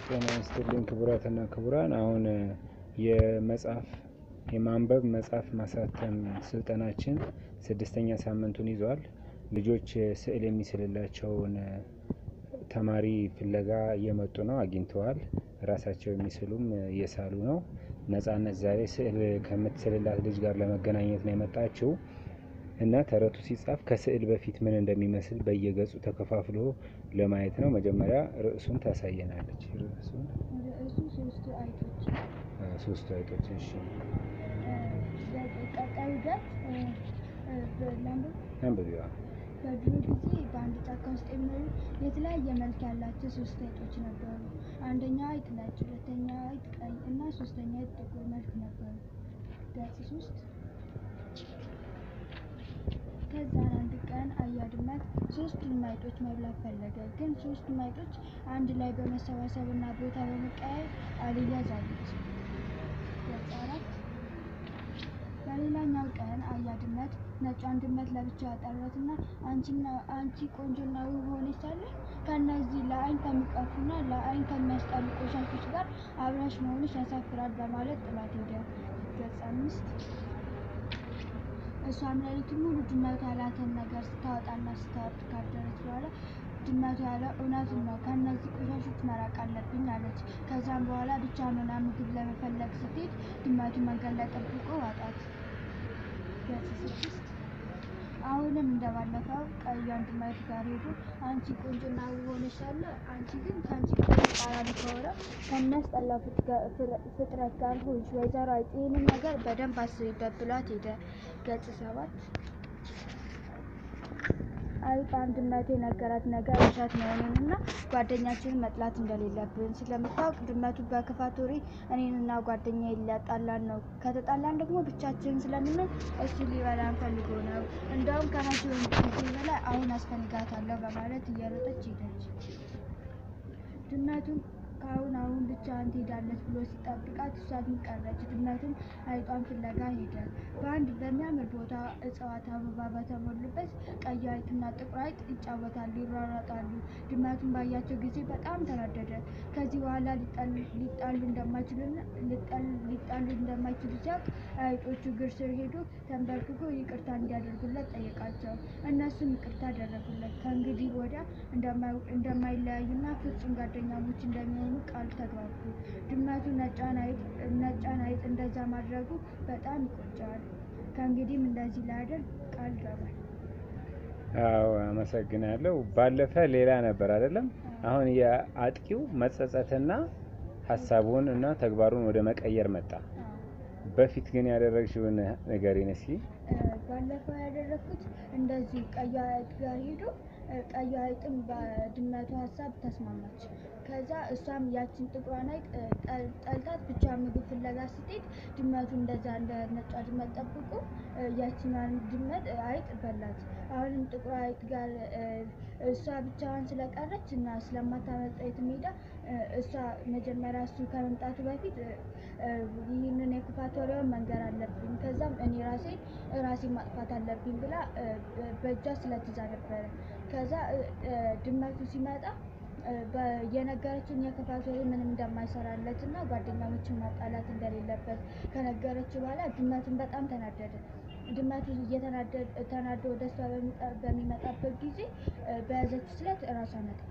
ጤና ይስጥልኝ ክቡራትና ክቡራን አሁን የመጽሐፍ የማንበብ መጽሐፍ ማሳተም ስልጠናችን ስድስተኛ ሳምንቱን ይዟል። ልጆች ስዕል የሚስልላቸውን ተማሪ ፍለጋ እየመጡ ነው አግኝተዋል ራሳቸው የሚስሉም እየሳሉ ነው። ነጻነት ዛሬ ስዕል ከምትስልላት ልጅ ጋር ለመገናኘት ነው የመጣችው። እና ተረቱ ሲጻፍ ከስዕል በፊት ምን እንደሚመስል በየገጹ ተከፋፍሎ ለማየት ነው። መጀመሪያ ርዕሱን ታሳየናለች። ርዕሱን ርዕሱ ሶስቱ አይጦች ሶስቱ አይጦች እሺ ቀጣዩ ገጽ ላንብብ። አንብቢዋ በድሮ ጊዜ በአንድ ጫካ ውስጥ የሚኖሩ የተለያየ መልክ ያላቸው ሶስት አይጦች ነበሩ። አንደኛው አይጥ ነጭ፣ ሁለተኛው አይጥ ቀይ እና ሶስተኛው አይጥ ጥቁር መልክ ነበሩ። ገጽ ሶስት ከዛን አንድ ቀን አያ ድመት ሶስቱንም አይጦች መብላት ፈለገ። ግን ሶስቱም አይጦች አንድ ላይ በመሰባሰብ እና ቦታ በመቀያየር አልያዝ አሉት። ገጽ አራት በሌላኛው ቀን አያ ድመት ነጯን ድመት ለብቻ ጠራትና አንቺና አንቺ ቆንጆና ውብ ሆነሽ ሳለ ከእነዚህ ለአይን ከሚቀፉና ለአይን ከሚያስጠሉ ቆሻሾች ጋር አብራሽ መሆንሽ ያሳፍራል በማለት ጥላት ሄደ። ገጽ አምስት እሷም ሌሊቱን ሙሉ ድመቱ ያላትን ነገር ስታወጣና ስታወርድ ካደረች በኋላ ድመቱ ያለው እውነቱን ነው፣ ከእነዚህ ቆሻሾች መራቅ አለብኝ አለች። ከዛም በኋላ ብቻዋን ሆና ምግብ ለመፈለግ ስትሄድ ድመቱ መንገድ ላይ ጠብቆ ዋጣት። ገጽ ስድስት አሁንም እንደባለፈው ቀዩን ድመት ጋር ሄዶ አንቺ ቆንጆና ውብ ሆነሽ ሳለ አንቺ ግን ከአንቺ ተቃራኒ ከሆነ ከሚያስጠላው ፍጥረት ጋር ሆንሽ። ወይዘሮ አይጥ ይህንን ነገር በደንብ አስቢበት ብሏት ሄደ። ገጽ ሰባት አይጥ አንድ ድመቱ የነገራት ነገር ውሸት መሆኑንና ጓደኛችንን መጥላት እንደሌለብን ስለምታውቅ ድመቱ በክፋት ወሬ እኔንና ጓደኛዬን ሊያጣላን ነው። ከተጣላን ደግሞ ብቻችንን ስለምንሆን እሱ ሊበላን ፈልጎ ነው። እንደውም ከመቼውም ጊዜ በላይ አሁን አስፈልጋታለሁ በማለት እየሮጠች ሄደች። ድመቱም ከአሁን አሁን ብቻዋን ትሄዳለች ብሎ ሲጠብቃት እሷ ግን ቀረች። ድመቱም አይጧን ፍለጋ ሄደ። በአንድ በሚያምር ቦታ እጽዋት አበባ በተሞሉበት ቀይ አይጥና ጥቁር አይጥ ይጫወታሉ፣ ይሯሯጣሉ። ድመቱን ባያቸው ጊዜ በጣም ተናደደ። ከዚህ በኋላ ሊጣሉ እንደማይችሉና ሊጣሉ እንደማይችሉ ሲያውቅ አይጦቹ እግር ስር ሄዶ ተንበርክኮ ይቅርታ እንዲያደርጉለት ጠየቃቸው። እነሱም ይቅርታ አደረጉለት። ከእንግዲህ ወዲያ እንደማይለያዩና ፍጹም ጓደኛሞች እንደሚሆኑ ቃል ተግባቡ። ድመቱ ነጯን አይጥ እንደዛ ማድረጉ በጣም ይቆጨዋል። ከእንግዲህም እንደዚህ ላያደርግ ቃል ገባል። አዎ አመሰግናለሁ። ባለፈ ሌላ ነበር አይደለም? አሁን የአጥቂው መጸጸትና ሀሳቡን እና ተግባሩን ወደ መቀየር መጣ። በፊት ግን ያደረግሽውን ንገሪን እስኪ። ባለፈው ያደረግኩት እንደዚህ ቀዩ አይጥ ጋር ሄዶ ቀዩ አይጥም በድመቱ ሀሳብ ተስማማች። ከዛ እሷም ያችን ጥቁሯን አይጥ ጠልታት ብቻ ምግብ ፍለጋ ስትሄድ ድመቱ እንደዛ እንደ ነጯ ድመት ጠብቆ ያችኛዋን ድመት አይጥ በላት። አሁንም ጥቁሯ አይጥ ጋር እሷ ብቻዋን ስለቀረች እና ስለማታመልጥ የትም ሄዳ እሷ መጀመሪያ እሱ ከመምጣቱ በፊት ይህንን የክፋት ወሬውን መንገር አለብኝ፣ ከዛም እኔ ራሴ ራሴን ማጥፋት አለብኝ ብላ በእጇ ስለትይዛ ነበረ። ከዛ ድመቱ ሲመጣ የነገረችን የክፋት ወሬ ምንም እንደማይሰራለት እና ጓደኛሞችን ማጣላት እንደሌለበት ከነገረችው በኋላ ድመቱን በጣም ተናደደ። ድመቱ ተናዶ ወደ እሷ በሚመጣበት ጊዜ በያዘች ስለት ራሷን አጠፋች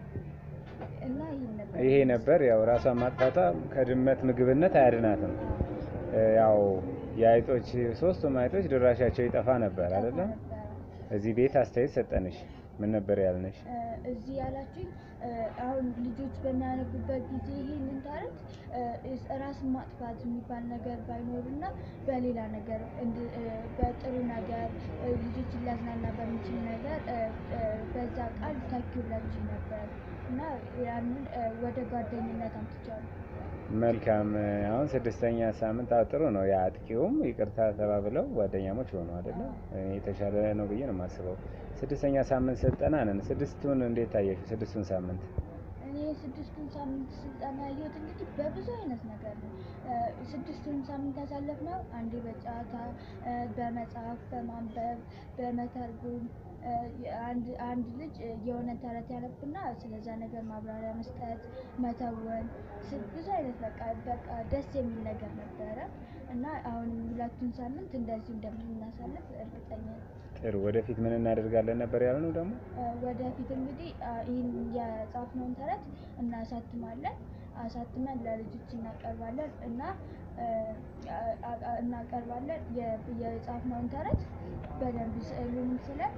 እና ይህ ነበር ይሄ ነበር ያው ራሷን ማጥፋቷ ከድመት ምግብነት አያድናትም። ያው የአይጦች ሶስቱም አይጦች ድራሻቸው ይጠፋ ነበር አይደለም? እዚህ ቤት አስተያየት ሰጠንሽ። ምን ነበር ያልነሽ? እዚህ ያላችሁኝ አሁን ልጆች በሚያነቡበት ጊዜ ይህንን ታሪክ ራስን ማጥፋት የሚባል ነገር ባይኖርና በሌላ ነገር በጥሩ ነገር ልጆችን ሊያዝናና በሚችል ነገር በዛ ቃል ተኪውላችሁ ነበር እና ያንን ወደ ጓደኝነት አምጥቻለሁ። መልካም። አሁን ስድስተኛ ሳምንት አዎ፣ ጥሩ ነው። የአጥቂውም ይቅርታ ተባብለው ጓደኛሞች ሆኑ አይደለ? የተሻለ ነው ብዬ ነው የማስበው። ስድስተኛ ሳምንት ስልጠና ነን። ስድስቱን እንዴት ታየሽ? ስድስቱን ሳምንት እኔ ስድስቱን ሳምንት ስልጠና ያየሁት እንግዲህ በብዙ አይነት ነገር ነው። ስድስቱን ሳምንት ያሳለፍነው አንዴ በጨዋታ በመጽሐፍ በማንበብ በመተርጎም እ፣ አንድ አንድ ልጅ እ፣ የሆነ ተረት ያነብና ስለዛ ነገር ማብራሪያ መስጠት፣ መተወን ስ- ብዙ አይነት በቃ በቃ ደስ የሚል ነገር ነበረ እና አሁንም ሁለቱን ሳምንት እንደዚህ እንደምናሳልፍ እርግጠኛ ነኝ። ጥሩ። ወደፊት ምን እናደርጋለን ነበር ያልነው ደግሞ እ፣ ወደፊት እንግዲህ አ፣ ይህን የጻፍነውን ተረት እናሳትማለን። አሳትመን ለልጆች እናቀርባለን እና እ፣ አ- አ- እናቀርባለን የ- የጻፍነውን ተረት በደንብ ስዕሉንም ስለን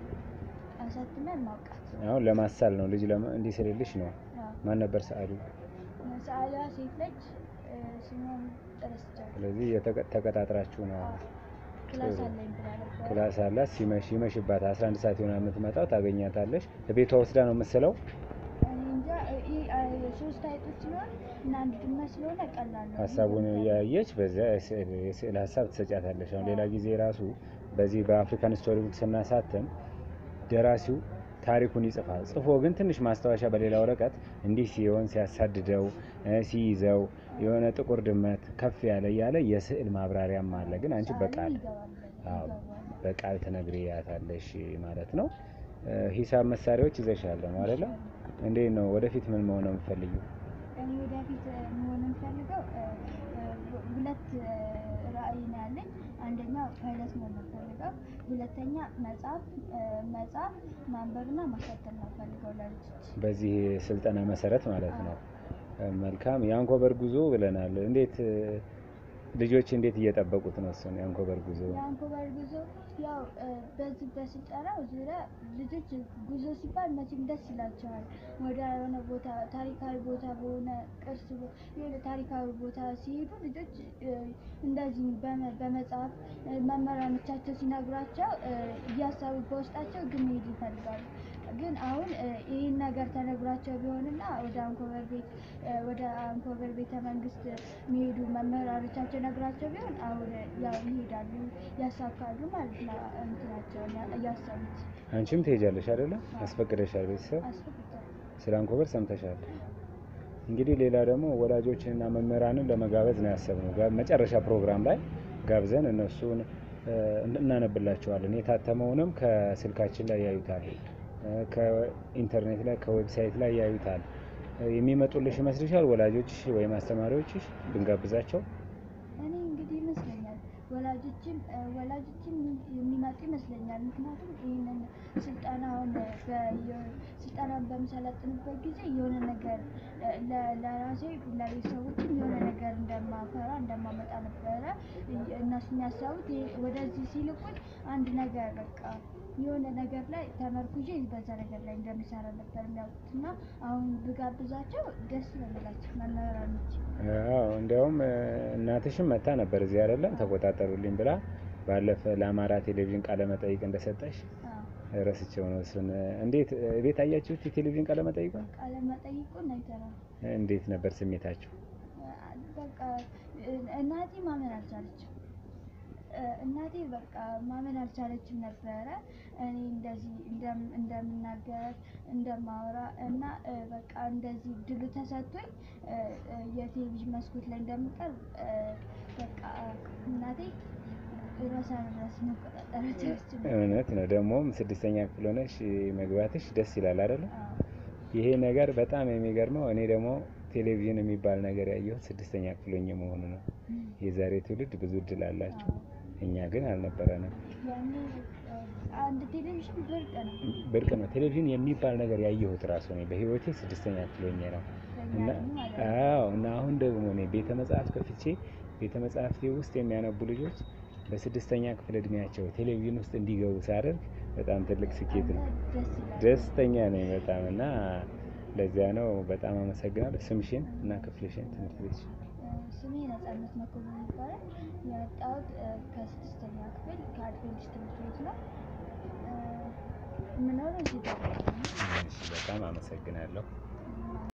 አሳትመን ማውቃት። አሁን ለማሳል ነው ልጅ ለማ- እንዲስልልሽ ነው። አዎ። ማን ነበር ሰዓሊ? ሰዓሊዋ ሴት ልጅ እ፣ ስሟን ረስቻለሁ። ስለዚህ የተቀ- ተቀጣጥራችሁ ነው። አዎ። ክላስ ጥሩ። አለኝ ብላ ነበር። ክላስ አላት። ሲመሽ ይመሽባት 11 ሰዓት ይሆናል የምትመጣው። ታገኛታለሽ። ቤቷ ወስዳ ነው የምትስለው። እኔ እንጃ እ፣ ይህ አ፣ ሶስት አይጦች ሲሆን እና አንድ ድመት ስለሆነ ቀላል ነው። ሀሳቡን እያየች በዚያ የስዕል የስዕል ሀሳብ ትሰጫታለሽ። አሁን ሌላ ጊዜ ራሱ በዚህ በአፍሪካን ስቶሪ ቡክ ስናሳትም ደራሲው ታሪኩን ይጽፋል። ጽፎ ግን ትንሽ ማስታወሻ በሌላ ወረቀት እንዲህ ሲሆን ሲያሳድደው እ፣ ሲይዘው የሆነ ጥቁር ድመት ከፍ ያለ እያለ የስዕል ማብራሪያም አለ። ግን አንቺ በቃል አዎ፣ በቃል ትነግሪያታለሽ ማለት ነው። እ፣ ሂሳብ መሳሪያዎች ይዘሻል ነው አይደለ? እንዴት ነው ወደፊት ምን መሆን ነው የምትፈልጊው? እኔ ወደፊት እ፣ መሆን የምፈልገው እ፣ እ፣ ሁለት እ፣ ራዕይ ነው ያለኝ። አንደኛው ፓይለት መሆን ነው የምፈልገው። ሁለተኛ መጽሐፍ እ፣ መጽሐፍ ማንበብና ማሳተም ነው የምፈልገው ለልጆች። በዚህ ስልጠና መሰረት ማለት ነው። መልካም የአንኮበር ጉዞ ብለናል። እንዴት እ፣ ልጆች እንዴት እየጠበቁት ነው እሱን የአንኮበር ጉዞ? የአንኮበር ጉዞ ያው እ፣ በዚህ በስልጠናው ዙሪያ ልጆች ጉዞ ሲባል መቼም ደስ ይላቸዋል። ወደ የሆነ ቦታ ታሪካዊ ቦታ በሆነ ቅርስ ቦ- የሆነ ታሪካዊ ቦታ ሲሄዱ ልጆች እ፣ እንደዚህ በመ- በመጽሐፍ እ፣ መምህራኖቻቸው ሲነግሯቸው እ፣ እያሰቡ በውስጣቸው ግን መሄድ ይፈልጋሉ። ግን አሁን እ፣ ይህን ነገር ተነግሯቸው ቢሆንና ወደ አንኮበር ቤት እ፣ ወደ አንኮበር ቤተ መንግስት የሚሄዱ መምህራኖቻቸው ነግሯቸው ቢሆን አሁን ያው ይሄዳሉ፣ ያሳካሉ ማለት ነው እንትናቸውን ያ- እያሰቡት አንቺም ትሄጃለሽ አይደለም? አስፈቅደሻል? ቤተሰብ አስፈቅዳል። ስለ አንኮበር ሰምተሻል። እንግዲህ ሌላ ደግሞ ወላጆችንና መምህራንን ለመጋበዝ ነው ያሰብነው። ጋ- መጨረሻ ፕሮግራም ላይ ጋብዘን እነሱን እ፣ እናነብላቸዋለን። የታተመውንም ከስልካችን ላይ ያዩታል፣ እ፣ ከኢንተርኔት ላይ ከዌብሳይት ላይ ያዩታል። እ፣ የሚመጡልሽ ይመስልሻል? ወላጆች ወይም አስተማሪዎችሽ ብንጋብዛቸው? እኔ እንግዲህ ይመስለኛል ወላጆችም እ፣ ወላጆችም የሚመጡ ይመስለኛል። ምክንያቱም ይህንን ስልጠናውን በየ- ስልጠናውን በምሰለጥንበት ጊዜ የሆነ ነገር እ፣ ለ- ለራሴ ለቤተሰቦችም የሆነ ነገር እንደማፈራ እንደማመጣ ነበረ እ- እነሱ የሚያሳቡት ይሄ- ወደዚህ ሲልኩኝ አንድ ነገር በቃ የሆነ ነገር ላይ ተመርኩዤ በዛ ነገር ላይ እንደሚሰራ ነበር የሚያውቁት እና አሁን ብጋብዛቸው ደስ ለምላቸው መምህራኖች አዎ እንዲያውም እ፣ እናትሽም መታ ነበር እዚህ አይደለም ተቆጣጠሩልኝ ብላ ባለፈ ለአማራ ቴሌቪዥን ቃለ መጠይቅ እንደሰጠሽ አዎ። ረስቸው ነው እሱን። እ፣ እንዴት እ፣ ቤት አያችሁት የቴሌቪዥን ቃለ መጠይቁን? ቃለ መጠይቁን አይተናል። እንዴት ነበር ስሜታችሁ? በቃ እ- እናቴ ማመን አልቻለችም። እ፣ እናቴ በቃ ማመን አልቻለችም ነበረ እኔ እንደዚህ እንደም- እንደምናገር እንደማወራ እና እ፣ በቃ እንደዚህ ድሉ ተሰጥቶኝ እ፣ እ፣ የቴሌቪዥን መስኮት ላይ እንደምቀርብ እ፣ በቃ እናቴ ራሷን ራስ መቆጣጠር አልቻለችም። እውነት ነው። ደግሞም ስድስተኛ ክፍል ሆነሽ መግባትሽ ደስ ይላል አይደለም? አዎ። ይሄ ነገር በጣም የሚገርመው እኔ ደግሞ ቴሌቪዥን የሚባል ነገር ያየሁት ስድስተኛ ክፍል ሆኜ መሆኑ ነው። የዛሬ ትውልድ ብዙ እድል አላቸው፣ እኛ ግን አልነበረንም። ያኔ እ፣ አንድ ቴሌቪዥን ብርቅ ነው ብርቅ ነው። ቴሌቪዥን የሚባል ነገር ያየሁት ራሱ እኔ በህይወቴ ስድስተኛ ክፍል ሆኜ ነው። ለእኛ እና ደግሞ ማለት ነው። አዎ እና አሁን ደግሞ እኔ ቤተ መጽሐፍት ከፍቼ ቤተ መጽሐፍቴ ውስጥ የሚያነቡ ልጆች በስድስተኛ ክፍል እድሜያቸው ቴሌቪዥን ውስጥ እንዲገቡ ሳደርግ በጣም ትልቅ ስኬት ነው። ደስ ይላል። ደስተኛ ነኝ በጣም እና ለዚያ ነው በጣም አመሰግናለሁ። ስምሽን እና ክፍልሽን ትምህርት ቤትሽ ስሜ ነጻነት መኮንን ይባላል። የመጣሁት እ፣ ከስድስተኛ ክፍል ከአድቬንቲስት ትምህርት ቤት ነው። እ፣ የምኖረው እዚህ ደብረ ብርሃን ነው። እሺ፣ በጣም አመሰግናለሁ።